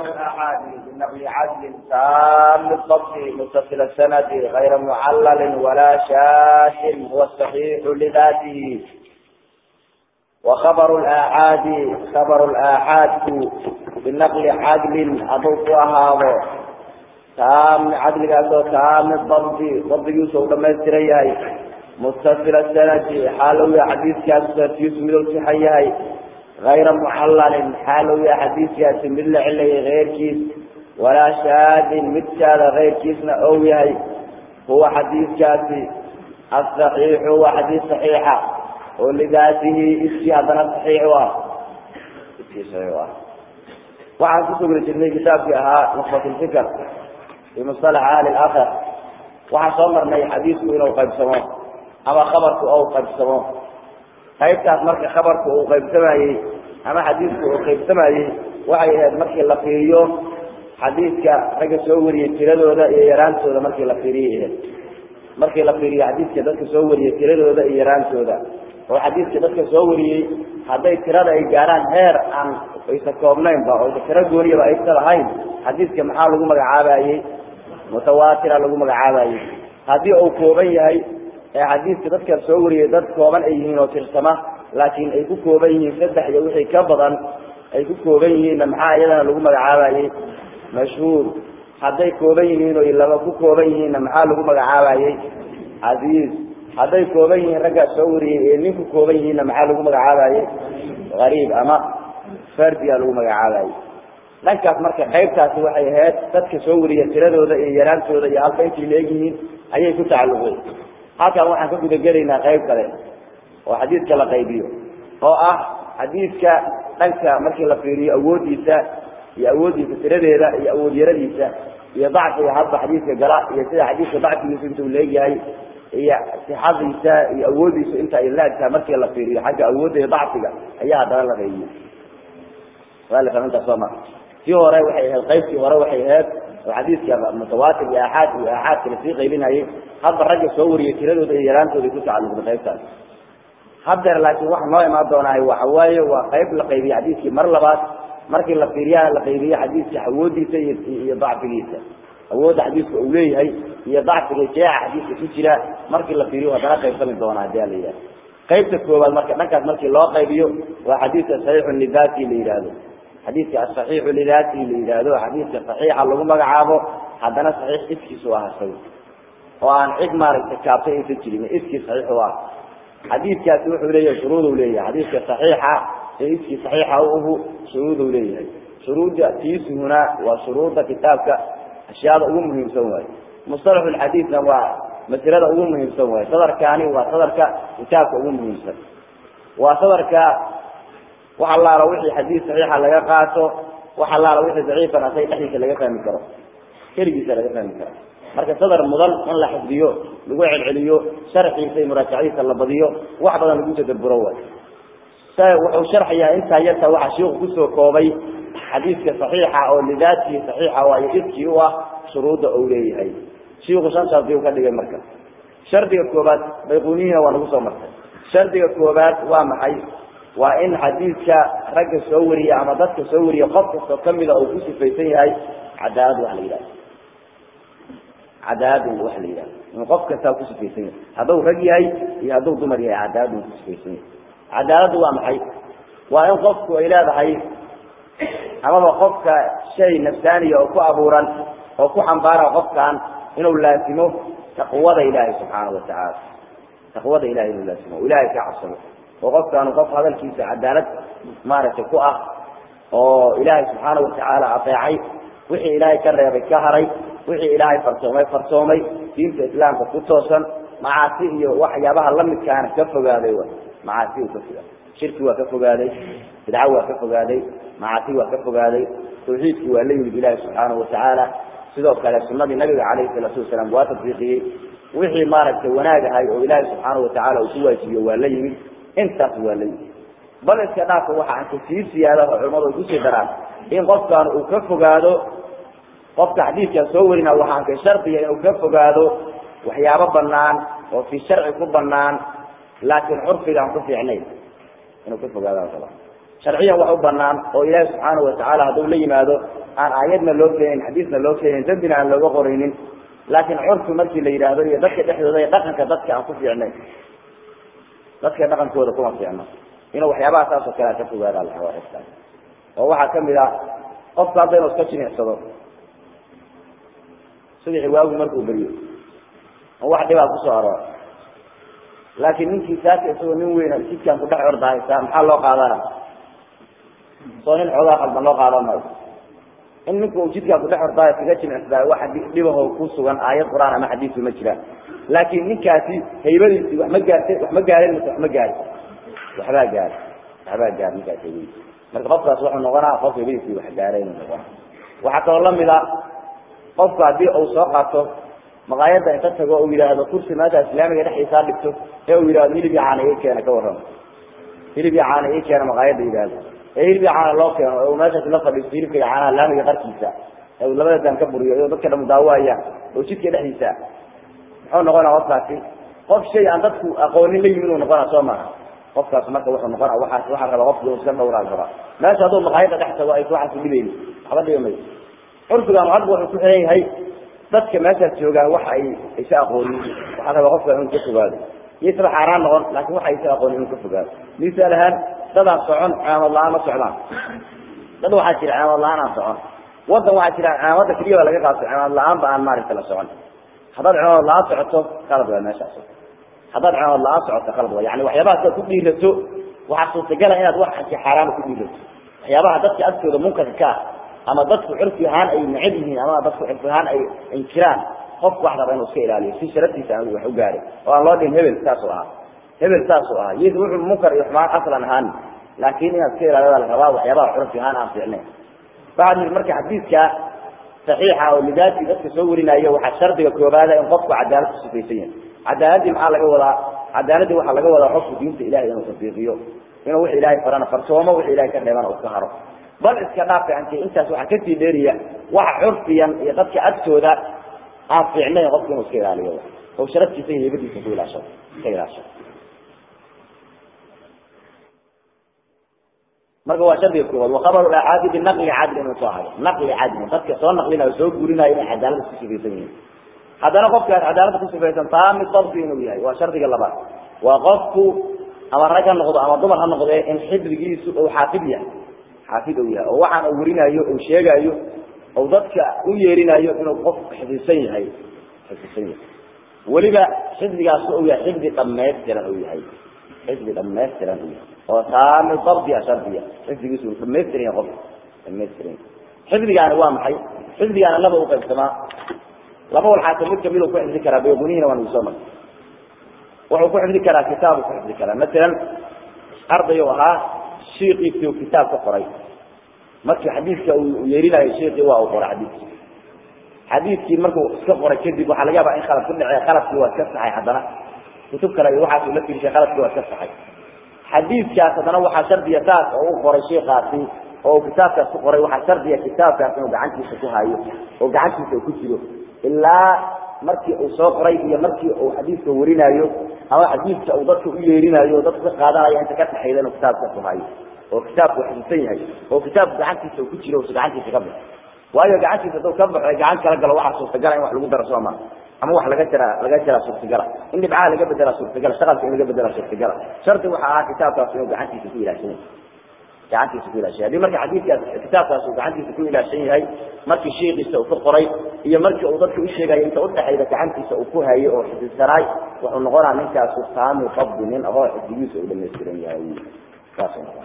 الأحاديث بنقل عدل تام الضبط متصل السند غير معلل ولا شاك هو الصحيح لذاته وخبر الآحاد خبر الآحاد بنقل عدل أضوف هذا تام عدل قالوا تام الضبط ضبط يوسف لما يستريها متصل السند حالو حديث كان يسمى الصحيح غير معلل حاله يا حديث يا سمل علي غير كيس ولا شاذ متشال غير كيسنا أو يهي هو حديث كاسي الصحيح هو حديث صحيحة ولذاته اسي هذا صحيح وا اسي صحيح وا وعن كتب الجنة كتاب فيها نخبة الفكر في مصطلح أهل الآخر وعن صمر لي حديث إلى قيب سماه أما خبرك أو قيب سماه qaybtaas marka khabarka uu qaybsamayey ama xadiidka uu qaybsamayey waxay ahayd markii la fiiriyo xadiidka ragga soo wariyey tiradooda iyo yaraantooda markii la fiiriyay ahayd markii la fiiriyo xadiidka dadka soo wariyey tiradooda iyo yaraantooda oo xadiidka dadka soo wariyey hadday tirada ay gaaraan heer aan aysa koobnaynba oo tiro gooniyaba aysa lahayn xadiidka maxaa lagu magacaabayey mutawaatira lagu magacaabayey haddii uu kooban yahay ee xadiidka dadka soo wariyay dad kooban ay yihiin oo tirsama laakiin ay ku kooban yihiin saddex iyo wixii ka badan ay ku kooban yihiinna maxaa iyadana lagu magacaabayey mashhuur hadday kooban yihiin oo laba ku kooban yihiinna maxaa lagu magacaabayey casiiz hadday kooban yihiin raggaa soo wariyey ee nin ku kooban yihiinna maxaa lagu magacaabayey gariib ama fardiyaa lagu magacaabayey dhankaas marka qaybtaasi waxay ahayd dadka soo wariya tiradooda iyo yaraantooda iyo halka intay leegyihiin ayay ku tacalluqday halkan waxaan ka guda gelaynaa qayb kale oo xadiidka la qaybiyo oo ah xadiidka dhanka markii la fiiriyo awoodiisa iyo awoodiisa tiradeeda iyo awood yaradiisa iyo dacfiga hadba xadiidka gala iyo sida xadiidka dacfigiisa intuu leegyahay iyo sixadiisa iyo awoodiisa inta ay laagtahay markii la fiiriyo xagga awoodda iyo dacfiga ayaa haddana la qaybiyo intaas ma tii hore waxay ahayd qaybtii hore waxay ahayd oo xadiidka mutawaatir iyo aaxaad iyo aaxaadka lasii qaybinayay hadba ragga soo wariyay tiradooda iyo yaraantooda ku tacalluqday qaybtaas haddeer laakiin waxa noo imaan doonaahay waxa waaye waa qayb la qaybiyey xadiidkii mar labaad markii la fiiriyana la qaybiye xadiidka awoodiisa iyo iyo dacfigiisa awoodda xadiidka uu leeyahay iyo dacfiga jeeca xadiidka ku jira markii la fiiriyo haddana qaybsami doona hadii la yidhahdo qaybta koowaad marka dhankaas markii loo qaybiyo waa xadiidka saxiixu lidati la yidhaahdo xadiidka asaxiixu lidati la yidhaahdo xadiidka saxiixa lagu magacaabo haddana saxiix iskiisu ah isaga oo aan cid maaragtay kaabtay aysan jirin iskii saxiix u ah xadiidkaasi wuxuu leeyahay shuruuduu leeyahay xadiidka saxiixa ee iskii saxiixa uhu shuruuduu leeyahay shuruudda tiisuhuna waa shuruudda kitaabka ashyaada ugu muhiimsan waaye mustalaxu lxadiidna waa masalada ugu muhiimsan waaye sadarkaani waa sadarka kitaabka ugu muhiimsan waa sadarka wax allaala wixii xadiid saxiixa laga qaato wax allaala wixii daciifan asay dhexdiisa laga fahmi karo keligiisa laga fahmi karo marka sadar mudan in la xifdiyo lagu celceliyo sharxiisa iyo muraajacadiisa la badiyo wax badan lagu tadaburo waay wuxuu sharxayaa intaa yarta waxaa shiiku kusoo koobay xadiidka saxiixa oo lidaatihi saxiixa waayo iskii u ah shuruudda uu leeyahay shiiku shan shardi u ka dhigay marka shardiga koobaad bayquniyiina waa nagu soo martay shardiga koobaad waa maxay waa in xadiidka ragga soo wariya ama dadka soo wariya qof kastoo kamida uu ku sifaysan yahay cadaalad wax la yidhahdo cadaalad wax la yidhahdo in qof kastaa ku sifaysan yahay hadduu rag yahay iyo hadduu dumar yahay cadaalad uu ku sifaysan yahay cadaaladdu waa maxay waa in qofku ay leedahay amaba qofka shay nafsaaniya oo ku abuuran oo ku xambaara qofkan inuu laasimo taqwada ilaahay subxaanahu watacaala taqwada ilahay inuu laasimo o ilahay ka cabsado oo qofkaanu qof hadalkiisa cadaalad maaragtay ku ah oo ilaahay subxaanahu watacaala adeecay wixii ilaahay ka reebay ka haray wixii ilaahay farsoomay farsoomay diinta islaamka ku toosan macaasi iyo waxyaabaha lamidkaana ka fogaaday w macaasi uu ka fogaaday shirki waa ka fogaaday bidco waa ka fogaaday macaasi waa ka fogaaday tawxiidkii waa la yimid ilaahi subxaanahu watacaala sidoo kale sunadii nabiga calayhi salaatu wasalaam waa tadbiiqiyey wixii maaragtay wanaag ahay oo ilaahay subxaanahu watacaala uu ku waajibiyo waa la yimid intaas waa la yimid bal iska dhaafka waxa anka sii siyaada oo culimadu ay kusii daraan in qofkan uu ka fogaado qofka xadiidkan soo warina waxaan ka shardiya inuu ka fogaado waxyaabo banaan oo fi sharci ku banaan laakiin curfiga aan ku fiicnayn inuu ka fogaado raba sharciyan wax u banaan oo ilaahi subxaanahu watacaala hadduu la yimaado aan aayadna loo keenin xadiisna loo keenin dambina aan looga qoraynin laakiin curfi markii la yidhaahdo iyo dadka dhexdooda iyo dhaqanka dadka aan ku fiicnay dadka dhaqankooda kuma fiicno inuu waxyaabaha saas oo kale ka fogaada laxawaaista oo waxaa kamid ah qofka hadda inuu iska jimicsado subaxi waagu markuu beriyo oo wax dhibaa kusoo aroora laakiin ninkii saaka isagoo nin weyna jidkaan ku dhex ordahaysaa maxaa loo qaadana soo nin xoogaa qalban loo qaadan maayo in ninka uu jidkaan kudhex ordaayo kaga jimicsadaa waxa dhibaho ku sugan aayad qur-aan ama xadiisu ma jiraan laakiin ninkaasi haybadiisii wax ma gaartay wax ma gaarin mise wax ma gaarin waxbaa gaari waxbaa gaari ninkaas haybadiisi marka qofkaas wuxuu noqonaa qof haybadiisii wax gaaray inuu noqona waxaa kaloo lamid a qofku haddii uu soo qaato maqaayadda inta tago uu yidhaahdo kursi maanta islaamiga dhexdiisaa dhigto ee uu yidhahdo hilib iyo caana ii keena ka warrama hilib iyo caana ii keena maqaayadda yidhahdo ee hilib iyo caana loo keeno ee uu meeshaas la fadhiisto hilibka iyo caanaha laamiga qarkiisa ee uu labada daan ka buriyo iyadoo dadka dhamu daawayaan oo jidka dhexdiisa muxuu noqonaa qofkaasi qof shay aan dadku aqoonin la yimid uu noqonaa soo maaha qofkaas marka wuxuu noqonaa waxaas waxaa raba qofki iska dhawraa raba meesha hadduu maqaayadda dhex tago ay waxaas dhibayni waxba dhibi mayso curfigan hadba wuxuu ku xiran yahay dadka meeshaas joogaan wax ay aysa aqoonin waxaa raba qofka inuu ka fogaado iyo isla xaaraan noqon laakin waxa aysa aqoonin inuu ka fogaado misaal ahaan dadaan socon caamad la-aan ma socdaan dad waxaa jira caamad la-aan aan socon wadan waxaa jira caamadda keliya ba laga qaato caamad la-aan ba aan maaragta la socon haddaad caamad la-aan socoto qalad waa meeshaas haddaad caamad la-aan socoto qalad waa yani waxyaabaha sidaad ku dhiirato waxaa suurtagala inaad wax anki xaaraana ku dhiirato waxyaabaha dadka agtooda munkarka ka ah ama dadku curfi ahaan ay necab yihiin ama dadku curfi ahaan ay inkiraan qofku wax raba inuu iska ilaaliyo si sharaftiisa aan wax u gaarin oo aan loo dhihin hebel saasuu ahaa hebel saasuu ahaa iyadu wuxuu munkar iyo xumaan aslan ahaan laakiin inaad iska ilaaliyo la rabaa waxyaabaha curfi ahaan aan fiicnayn waxaa yidhi marka xadiidka saxiixa oo lidaati dadka soo warinayo waxaa shardiga koobaada in qofku cadaalad ku sifaysan yahay cadaaladii maxaa laga wadaa cadaaladii waxaa laga wadaa qofku diinta ilahay inuu tabiiqiyo inuu wix ilahay farana farsoomo wix ilahay ka dheeban uu ka haro bal iska dhaafa anti intaas waxaa kasii dheeriya waxa curfiyan iyo dadka agtooda aan fiicnayn qofku inuu iska ilaaliyo oo sharaftiisa iyo heybadiisa ku ilaashado iska ilaashado marka waa shardiga koowaad wakabaru aacaadi binaqli cadli inuu soo hayo naqli cadli dadka soo naqlinayo soo gurinayo inay cadaalada ku sifaysan yihiin haddana qofka aad cadaalada ku sifaysan taami dabti inuu yahay waa shardiga labaad waa qofku ama rag ha noqdo ama dumar ha noqdee in xifdigiisu uu xaafid yahay xaafid uu yahay oo waxaan uu werinayo uu sheegayo ou dadka u yeerinayo inuu qofku xifdisan yahay xifdisan yahay weliba xifdigaas uu yahay xifdi dhamaystiran uu yahay xifdi dhamaystiran uu yahay oo taami dabdiya shardiya xifdigiisu uu dhamaystiran yahay qofka dhamaystiran yahay xifdigaani waa maxay xifdigaana laba u qaybsamaa laba walxaata mid kamid uu ku xifdi karaa bayqunihina waa nagu soo martay wuxuu ku xifdi karaa kitaabu ku xifdi karaa masalan arday u ahaa shiikiisii uu kitaab ka qoray markii xadiidka uu yeerinayo shiikii waa uu qoray xadiidkii xadiidkii markuu iska qoray kadib waxaa laga yaabaa in khalad ku dhacey khaladkii waa iska saxay haddana kutub kale iyo waxaas uu la fiirshay khaladkii waa iska saxay xadiidkaas haddana waxaa shardiya saas oo u qoray shiikaasi oo uu kitaabkaas ku qoray waxaa shardiya kitaabkaas inuu gacantiisa ku hayo oo gacantiisa uu ku jiro ilaa markii uu soo qoray iyo markii uu xadiidka warinayo ama xadiidka uu dadka u yeerinayo o dadka ka qaadanayo inta ka dhaxayda inuu kitaabka ku hayo oo kitaabku xifdisan yahay oo kitaabku gacantiisa uu ku jiro usa gacantiisa ka baxo waayo gacantiisa hadduu ka baxo gacan kala galo waxaa suurtagala in wax lagu daro sooma ama wax laga jara laga jaraa suurtagala in dhibcaha laga bedelaa suurtagala shaqalka in laga bedelaa suurtagala shardi waxa ahaa kitaabkaas inuu gacantiisa ku ilaashan yahay gacantiisa ku ilaashan haddii marka xadiidkaas kitaabkaas uu gacantiisa ku ilaashan yahay markii shiikiisa uu ka qoray iyo markii uu dadka u sheegayo inta udhexayda gacantiisa uu ku hayo oo xifdisanaay wuxuu noqonaa ninkaasu taami qabdi nin ahoo xifdigiisa uu dhamaystiran yahay saasuu noqona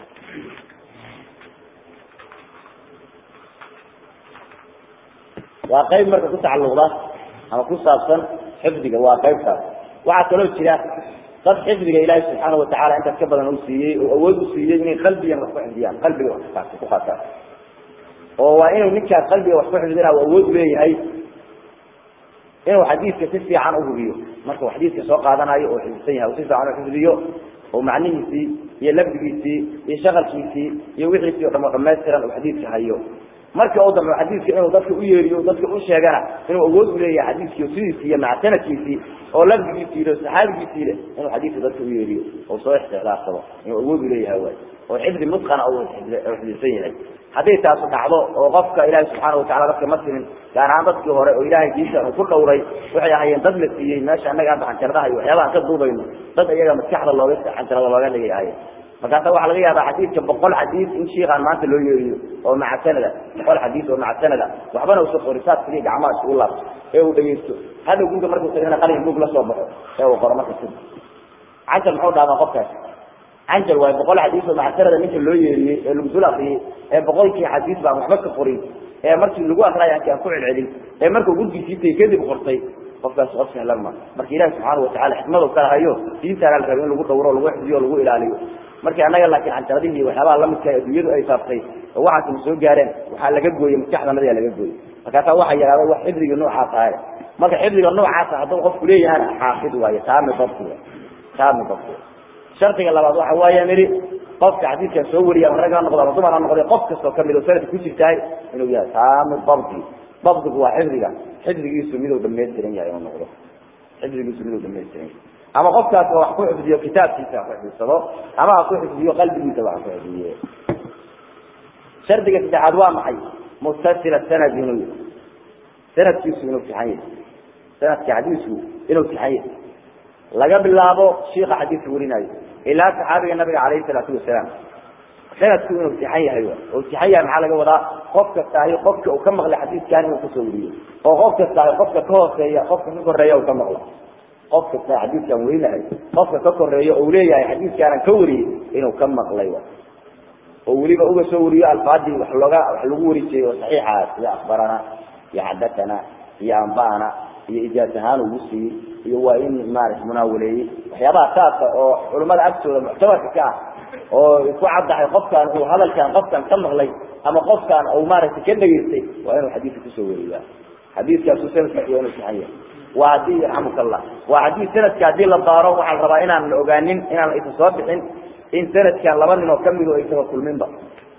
waa qayb marka ku tacaluqda ama ku saabsan xifdiga waa qaybtaas waxaa kaloo jira dad xifdiga ilaahi subxaana watacala intaas ka badan u siiyey oo awood u siiyey inay qalbigan wax ku xifdiyaan qalbiga wax ku qaataan oo waa inuu ninkaas qalbiga wax ku xifdina u awood leeyahay inuu xadiidka si fiican uhubiyo markuu xadiidka soo qaadanayo oo xifdisan yahay si fiican u xifdiyo oo macnihiisii iyo lafdigiisii iyo shaqalkiisii iyo wixiisii o dhamo dhamaystiran uu xadiidka hayo markii u dambe xadiidka inuu dadka u yeeriyo dadka u sheegana inuu awood u leeyahay xadiidkii sidiisii iyo macsanadkiisii oo lafdigiisii iyo saxaabigiisii leh inuu xadiidka dadka u yeeriyo oo soo ixtilaafsado inuu awood u leeyahay waay oo xifdi mutqana uu xifdisan yahay hadday taasu dhacdo oo qofka ilaahay subxaana watacala dadka ma simin gaar ahaan dadkii hore oo ilaahay diinta uu ku dhowray waxay ahayeen dad la siiyey meesha annaga hadda xanjaradaha iyo waxyaabaha ka duubayno dad iyaga maskaxda looga xanjarada looga dhigay ahayeen markaasa waxaa laga yaabaa xadiidka boqol xadiid in shiikaan maanta loo yeeriyo oo maca sanada boqol xadiid oo maca sanada waxbana usa qorisaad kaliya gacmaha isugu laabto ee uu dhegeysto hadda guriga markuu tagana qalin buug la soo baxo ee uu qoro marka sida canjar muxuu dhaamaa qofkaas canjar waayo boqol xadiis oo maca sanada ninka loo yeeriyey ee lagu dul akriyey ee boqolkii xadiis baan waxba ka qorin ee markii lagu akriyay aanki aan ku celcelin ee markuu gurgiisii tay kadib qortay qofkaas qof sahlan ma marka ilahi subxaana watacala xikmadu kala hayo diintaana la rabo in lagu dhawro lagu xifdiyo lagu ilaaliyo markii annaga laakiin canjaradihii waxyaabaha lamidka adduunyadu ay faaftay oo waxaasna soo gaareen waxaa laga gooyey maskaxdanadi laga gooyey markaasaa waxaa yidhahda wax xifdigii noocaas ahay marka xifdiga noocaasa hadduu qofku leeyahana xaafid waayo taami dabti taami dabti shardiga labaad waxa waaye nidhi qofka xadiidkan soo wariya ama rag ha noqdo ama dumar ha noqday qof kastoo kamid oo sanadka ku jirtahay inuu yahay taami dabti dabdigu waa xifdiga xifdigiisu miduu dhamaystiran yahay inuu noqdo xifdigiisu miduu dhamaystiran yahay ama qofkaas wax ku xifdiyo kitaabkiisa ha ku xifdidsado ama ha ku xifdiyo qalbigiisaba ha ku xifdiye shardiga saddexaad waa maxay mutasila sanad inuu yahay sanadkiisu inuu fiixan yahay sanadka xadiisku inuu fiixan yahay laga bilaabo shiika xadiiska warinayo ilaa saxaabiga nabiga calayhi salaatu wasalaam sanadku inuu fiixan yahay oo fiixan yahay maxaa laga wadaa qof kasta ahi qofka uu ka maqlay xadiiskan inuu kasoo wariyo oo qof kasta ahi qofka ka hooseeya qofka ka koreeya uu ka maqlo qof kasta xadiidkan warinahay qofka ka koreeyo ou leeyahay xadiiskaanan ka wariyey inuu ka maqlay oo weliba uga soo wariyo alfaadii wax looga wax lagu wari jiray oo saxiixa sida akbarana iyo xadathana iyo ambana iyo ijaaz ahaan ugu siiyey iyo waa in maarata munaawaleeyey waxyaabaha saasa oo culimmada agtooda muctabarka ka ah oo ku caddahay qofkaan uu hadalkan qofkan ka maqlay ama qofkaan uu maaragtay ka dhegaystay waa inuu xadiidka kusoo wariyaa xadiiskaasu sanadkiisa waa inuu saxan yahay waa haddii yarxamuka allah waa haddii sanadka haddii la baaro waxaa la rabaa inaan la ogaanin inaan aysan soo bixin in sanadkan laba nin oo kamid o aysan kulminba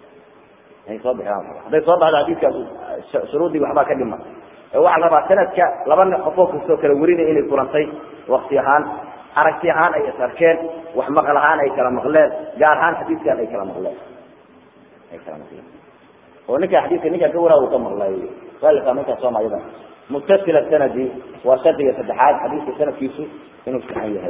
ay soo bixin hadday soo baxdo xadiiskaas shuruudii waxbaa ka dhima waxaa la rabaa sanadka laba nin qofoo kastoo kala warinaya inay kulantay wakti ahaan aragti ahaan ay is arkeen wax maqal ahaan ay kala maqleen gaar ahaan xadiiskan ay kala maqleen ay kala maqleen oo ninka xadiiska ninkan ka waraa uu ka maqlay aa ninkaa sooma ayadan mutasila sanadi waa shardiga saddexaad xadiiska sanadkiisu inuu fiixan yahay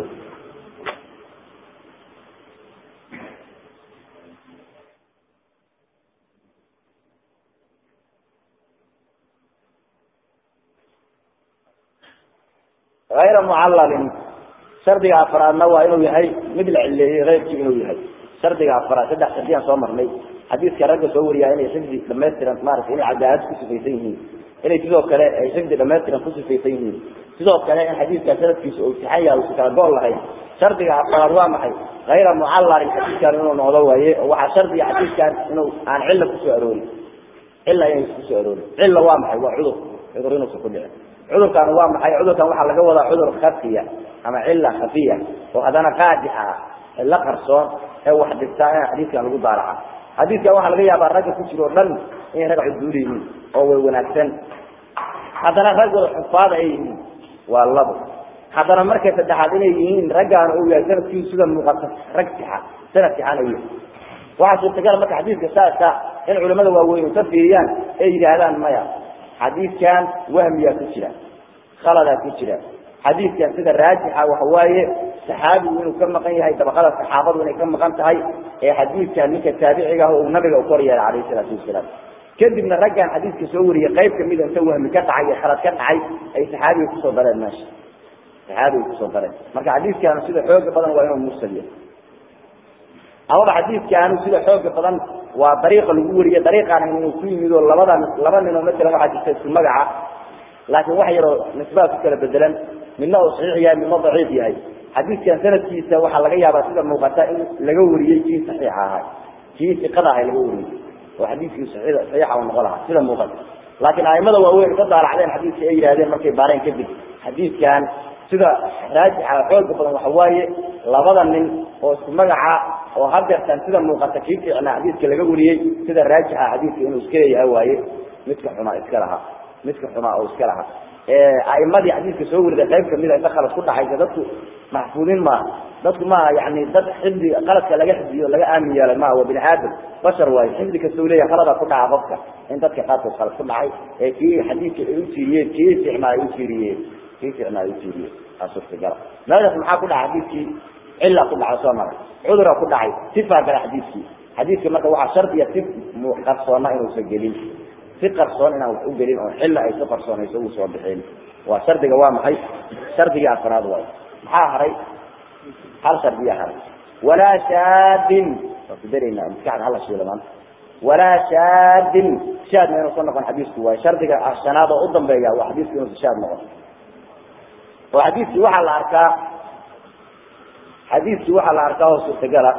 ayra mucalalin shardiga afraadna waa inuu yahay mid la cileeyey keyrkii inuu yahay shardiga afraad saddex shardiyaan soo marnay xadiiska ragga soo wariyaa inay xifdi dhamaystiran maarata inay cadaalad ku sifaysan yihiin inay sidoo kale ay xifdi dhamaystiran ku sifaysan yihiin sidoo kale in xadiidka sanadkiisa uu sixan yahay usi kala gool lahayn shardiga afraad waa maxay hayra mucalalin xadiidkan inuu noqdo waaye oo waxaa shardiga xadiidkan inuu aan cilla kusoo aroorin cilla inaysa kusoo aroorin cilla waa maxay waa cudur cudur inuusa ku dhicin cudurkan waa maxay cudurkan waxaa laga wadaa cudur khafiya ama cilla khafiya oo haddana qaadixa ah cilla qarsoon ee wax dhigtaa in xadiidkan lagu daaraca xadiidkan waxaa laga yaabaa ragga ku jiro o dhan inay rag cuduul yihiin oo way wanaagsan haddana raggooda xufaada ay yihiin waa labo haddana marka saddexaad inay yihiin raggaan uu yahay sanadkiisu sida muuqata rag sixa sanad sixan ay yihiin waxaa suurtagala marka xadiidka saasa in culimada waaweyn ka fiiriyaan ay yidhaahdaan maya xadiidkan wahmiyaa ku jira khaladaa ku jira xadiidkan sida raajixa waxa waaye saxaabigu inuu ka maqan yahay dabaqada saxaabadu inay ka maqan tahay ee xadiidkan ninka taabiciga ah uu nabiga u kor yeelay calayhi salaatu wasalaam kadibna raggan xadiidka soo wariyey qayb kamida inta wahmi ka dhacay iyo khalad ka dhacay ay saxaabiga kusoo dareen meesha saxaabiga kusoo dareen marka xadiidkan sida xooga badan waa inuu mursal yahay amaba xadiidkaanu sida xooga badan waa dariiqa lagu wariye dariiqaan inuu ku yimid oo labada laba nin oo masalan waxaa jirta isku magaca laakiin wax yaroo nisbaa ku kala bedelan midna uu saxiix yahay midna daciif yahay xadiidkan sanadkiisa waxaa laga yaabaa sida muuqata in laga wariyey kii saxiixa ahaa kii siqada ahay laga wariyey oo xadiidkii saxiixa uu noqon lahaa sida muuqata laakiin aimada waaweyn ka daalacdeen xadiidka ay yidhahdeen markay baareen kadib xadiidkan sida raajixa xooga badan waxa waaye labada nin oo isku magaca oo hadeertaan sida muuqata kii fiicnaa xadiidka laga wariyey sida raajixa xadiidka inuu iska leeyahay waaye midka xumaa iska lahaa midka xumaa oo iska lahaa aimadii xadiidka soo warida qayb kamida inta khalad ku dhaxaysa dadku maxfuudin maaha dadku maaha yani dad xifdi qaladka laga xifdiyo laga aamin yeelay maaha waa bini aadam bashar waayo xifdi kasta u leeyahay khalada ku dhaca qofka in dadka qaarkood khalad ku dhacay ee kii xadiidka ay utiiriyeen kii ficnaa ay utiiriyeen kii ficnaa ay utiiriyeen aa suurtagala meeshaas maxaa ku dhaca xadiidkii cilla ku dhacay soo maray cudura ku dhacay sifaa gala xadiidkii xadiidka marka waxaa shardiya si qarsoona inuusan gelin si qarsoon inaan wax u gelin oo xilla ay si qarsoonayso uu soo bixin waa shardiga waa maxay shardigii afraad waay maxaa haray hal shardiya haray walaa shaadin waa ku daraynaa maskaxda hala shiilo maanta walaa shaadin shaadna inuusan noqon xadiisku waay shardiga shanaad oo u dambeeya waa xadiisku inuusan shaad noqon oo xadiiskii waxaa la arkaa xadiiskii waxaa la arkaa oo suurtagala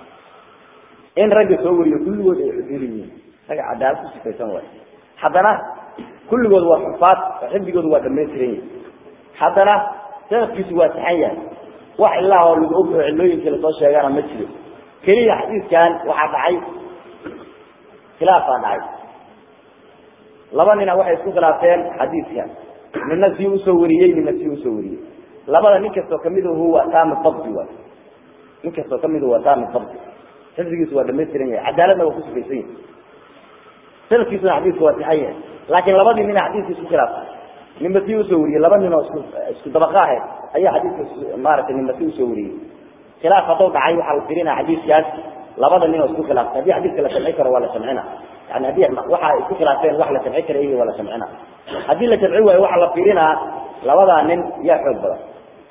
in ragga soo wariyo kulligood ay cudul yihiin ragga cadaalad ku sifaysan waay haddana kulligood waa xufaad oo xifdigoodu waa dhamaystiran yihi haddana sanadkiisu waa saxan yahay wax ilaa oo lagu og oo cilooyinkii lasoo sheegana ma jiro keliya xadiiskan waxaa dhacay khilaafaa dhacay laba nina waxay isku khilaafteen xadiiskan nina sii usoo wariyey nina sii usoo wariyey labada nin kastoo kamiduhu waa taami dabdi waay nin kastoo kamiduhu waa taami dabdi xifdigiisu waa dhamaystiran yahay cadaaladna waa ku sifaysan yahay sanadkiisuna xadiisku waa saxan yahay laakiin labadii nina xadiiska isku khilaafay ninba sii usoo wariyey laba nin oo isku isku dabaqa ahayd ayaa xadiiska maaragtay ninba sii usoo wariyey khilaaf hadduu dhacay waxaa la firinaa xadiiskaas labada nin oo isku khilaaftay haddii xadiiska la samci karo waa la samcina yani haddii waxa isku khilaafeen wax la samci kara waa la samcina haddii la samci waayo waxaa la firinaa labadaa nin yaa xoog badan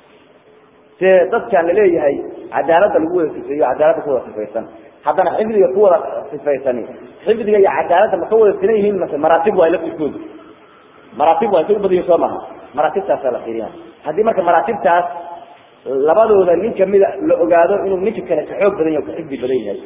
se dadkaan laleeyahay cadaaladda lagu wada sifeeyo cadaaladda ku wada sifaysan haddana xifdiga ku wada sifaysani xifdiga iyo cadaaladda ma ka wada sinan yihiin mase maraatib waa laftirkooda maraatib waa isagu badiyo soo maha maraatibtaasaa la fiirina haddii marka maraatibtaas labadooda nin kamida la ogaado inuu ninka kale ka xoog badan yahy o ka xifdi badan yahay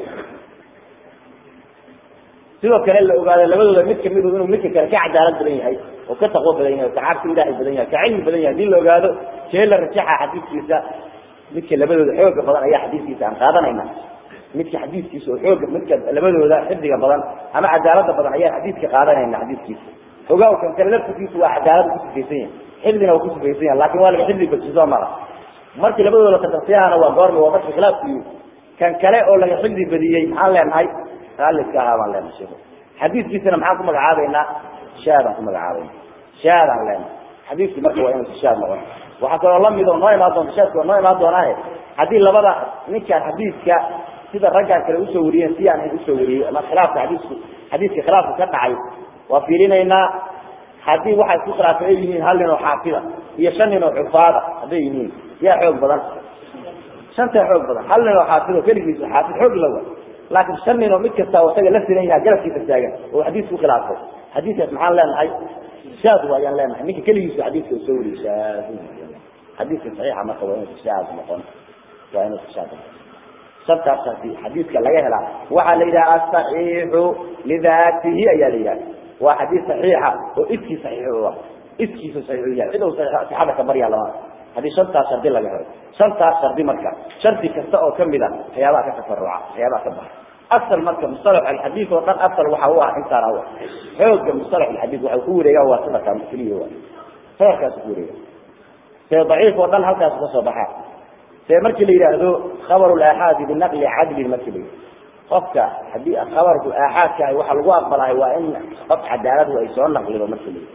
sidoo kale la ogaado labadooda mid kamidu inuu ninka kale ka cadaalad badan yahay oo ka taqwo badan yahay o ka cabsi ilaahay badan yahay ka cilmi badan yahay hadii la ogaado see la rajaxa xadiiskiisa midka labadooda xooga badan ayaa xadiiskiisa aan qaadanayna midka xadiiskiisa oo xooga midka labadooda xifdiga badan ama cadaalada badan ayaa xadiiska qaadanayna xadiiskiisa ogaa kan kale laftigiisu waa cadaalad ku sifaysan yahay xifdina waa ku sifaysan yahay lakin waa laga xifdi badsiso mara markii labadooda tatasiyahana waa goorma waa marka khilaafkiiyu kan kale oo laga xifdi badiyey maxaan leenahay raalliska ahaa baan leenahay sheeko xadiiskiisana maxaan ku magacaabaynaa shaadaan ku magacaabayna shaadaan leenahay xadiiskii marka waa inuusa shaad noqon waxaa kaloo lamid oo noo imaan doonta shaadka waa noo imaan doonaahe haddii labada ninkaan xadiiska sida raggaan kale usoo wariyeen si aan usoo wariyey ama khilaafka xadiisku xadiiska khilaafka ka dhacay waa fiirinaynaa haddii waxay isku khilaafay ay yihiin hal nin oo xaafida iyo shan nin oo xufaada hadday yihiin yaa xoog badan shantaa xoog badan hal nin oo xaafid oo keligiisa xaafid xoog la wa laakiin shan nin oo mid kasta oo isaga la sinan yahay galabkiisa taagan oo xadiisku khilaafay xadiiskaas maxaan leenahay shaad waayaan leenahay ninka keligiisa xadiiska soo wariyey shaad xadiiska saxiixa marka waa inuusa shaad noqon waa inuusa shaad noqon sabtaas hadii xadiiska laga helaa waxaa la yidhaha asaxiixu lidaatihi ayaa la yidhaha waa xadiis saxiixa oo iskii saxiix u ah iskiisa saxiix yahay cid uu saxada ka baryaa lama haddii shantaas shardi laga helo shantaas shardi marka shardi kasta oo kamid a waxyaabaha ka tafaruca waxyaabaha ka baxa asal marka mustalax alxadiid oo dhan asal waxa u ah intaan aw xooga mustalax alxadiid waxa ku wareegaa waa sadaka keliya waa sadarkaas ku wareega see daciif oo dhan halkaas ka soo baxaa see markii la yidhaahdo khabaru laaxaadi binaqli cadlin markii la yidhahdo qofka haddii khabarku aaxaadka ahay waxa lagu aqbalahay waa in qof cadaaladu ay soo naqlido markii la yidhahdo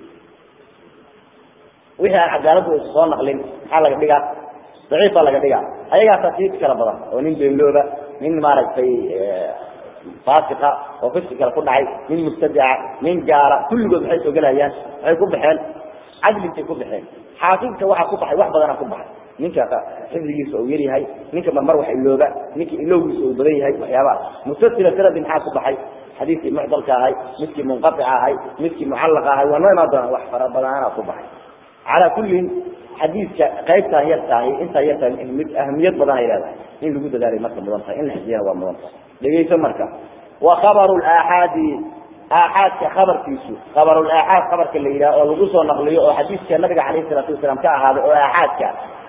wixii aan cadaaladu aysa soo naqlin maxaa laga dhigaa daciif baa laga dhigaa ayagaasaa sii kala badan oo nin beenlooba nin maaragtay faasiqa oo fiski kale ku dhacay nin mubtadica nin gaala kulligood maxay soo gelayaan waxay ku baxeen cadlintay ku baxeen xaafidka waxaa ku baxay wax badana ku baxay ninka xifdigiisa uu yaryahay ninka marmar wax ilooba ninka ilowgiisa uu badan yahay waxyaabahaas mutasila sanadi maxaa ku baxay xadiiskii mucdalka ahay midkii munqatica ahay midkii mucallaqa ahay waa noo imaan doonaa wax fara badana ku baxay calaa kullin xadiiska qaybtaan yar tahay intaa yar tahay mid ahamiyad badan ay leedahay in lagu dadaalay marka mudan tahay in la xifdiyana waa mudan tahay dhegeyso marka wa khabaru laaxaadi aaxaadka khabarkiisu khabarulaaxaad khabarka la yidhaha oo lagu soo naqliyo oo xadiiska nabiga calayhi salaatu wasalaam ka ahaaday oo aaxaadka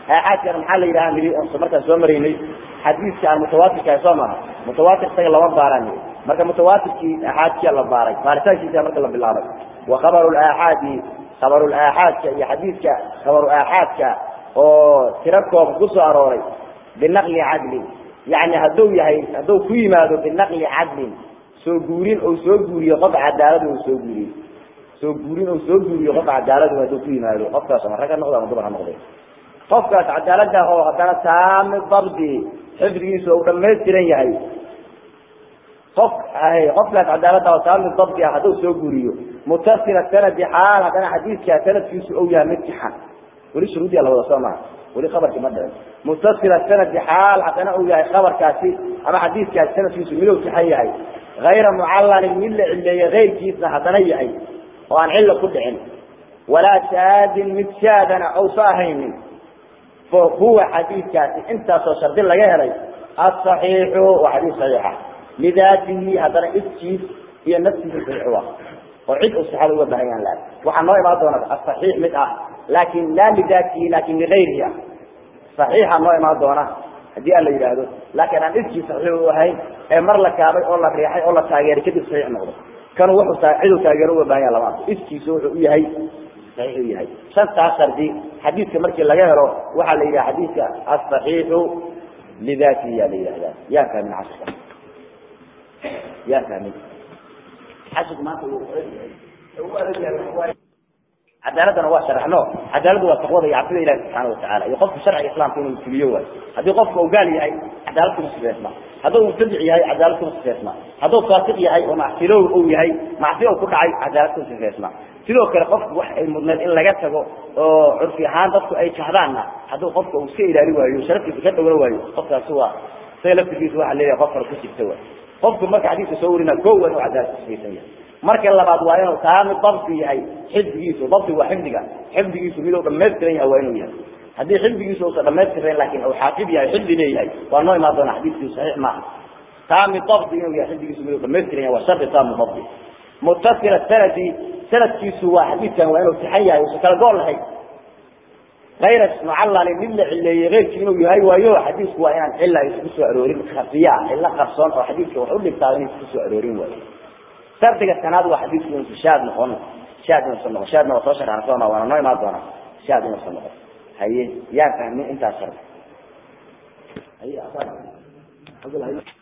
aaxaadkana maxaa la yidhaha nidi on markaan soo maraynay xadiiska aan mutawaatirkahay soo maha mutawaatir isaga lama baaraan marka mutawaatirkii aaxaadkia la baaray baaritaankiisa marka la bilaabay wa khabaru aaxaadi khabaru aaxaadka iyo xadiidka khabaru aaxaadka oo tiro koob kusoo arooray binaqli cadlin yani hadduu yahay hadduu ku yimaado binaqli cadlin soo guurin ou soo guuriyo qof cadaalad u soo guuriyo soo guurin ou soo guuriyo qof cadaalad hadduu ku yimaado qofkaas ama rag ha noqda ama dumar ha noqde qofkaas cadaalada oo haddana taami dabdi xifdigiisa u dhamaystiran yahay qof qofkaas cadaalada oo taami dabdi ah hadduu soo guuriyo mutasila sanadi xaal haddana xadiidkaa sanadkiisu ou yahay mid sixan weli shuruudiya la wada soo maa weli kabarki ma dhicin mutasila sanadi xaal haddana uu yahay kabarkaasi ama xadiidkaasi sanadkiisu midow sixan yahay hayra mucallanin mid la cileeye keyrkiisna haddana yahay oo aan cilla ku dhicin walaa shaadin mid shaadana ousa ahaynin fa huwa xadiidkaasi intaasoo shardi laga helay asaxiixu waa xadiis saxiixa lidaatihi haddana iskiis iyo naftiisa saxiixu ah oo cid uu sixada uga baahan yahan laag waxaa noo imaan doona asaxiix mid ah laakin laa lidaatihi laakin ligayrihi ah saxiixa noo imaan doona haddii aan la yidhaahdo laakiin aan iskii saxiix u ahayn ee mar la kaabay oo la riixay oo la taageeray kadib saxiix noqdo kan wuxuu ciduu taageero uga baahan yaha lama arko iskiisa wuxuu u yahay saxiix u yahay shantaas shardi xadiidka markii laga helo waxaa la yidhaha xadiidka asaxiixu lidaatihi yaa la yidhahdaa yaa fahmin casrka yaa fahmin casrku maanta cadaaladana waa sharaxno cadaaladu waa taqwada iyo cabsida ilahi subxaana watacaala iyo qofka sharciga islaamka inuu fuliyo waayo haddii qofka uu gaal yahay cadaalad kuma sifeysma hadduu mubtadic yahay cadaalad kuma sifeysma hadduu faasiq yahay oo macsilow uu yahay macsi u ku dhacay cadaalad kuma sifeysma sidoo kale qofku wax ay mudneed in laga tago oo curfi ahaan dadku ay jahdaanna hadduu qofka uu iska ilaali waayo sharaftiisa ka dhowla waayo qofkaasi waa isaga laftigiisa waxa leeyahay qof kale ku jirta waay qofku marka xadiiska soo warina ko waa inuu cadaalad ku sifaysan yahay marka labaad waa inuu taami dabdi yahay xifdigiisu dabdi waa xifdiga xifdigiisu miduu dhamaystiran yahay waa inuu yahay haddii xifdigiisu uusan dhamaystirayn laakin uu xaafid yahay xifdi leeyahay waa noo imaan doona xadiiskiisu saxiix maaha taami dabdi inuu yahay xifdigiisu miduu dhamaystiran yahay waa shardi taami dabdi mutasila sanadi sanadkiisu waa xadiidkan waa inuu sixan yahay uusan kala gool lahayn ayra mucallali mid la cileeyey keyrkii inuu yahay waayo xadiisku waa inaan cila isku soo aroorin khafiya cilo qarsoon oo xadiiska wax u dhigtaa in isku soo aroorin waayo shardiga sanaad waa xadiisku inuusan shaad noqon shaad inuusan noqon shaadna waa soo sharxan sooma waana noo imaan doonaa shaad inuusan noqon haye yaa fahmin intaas shardi haye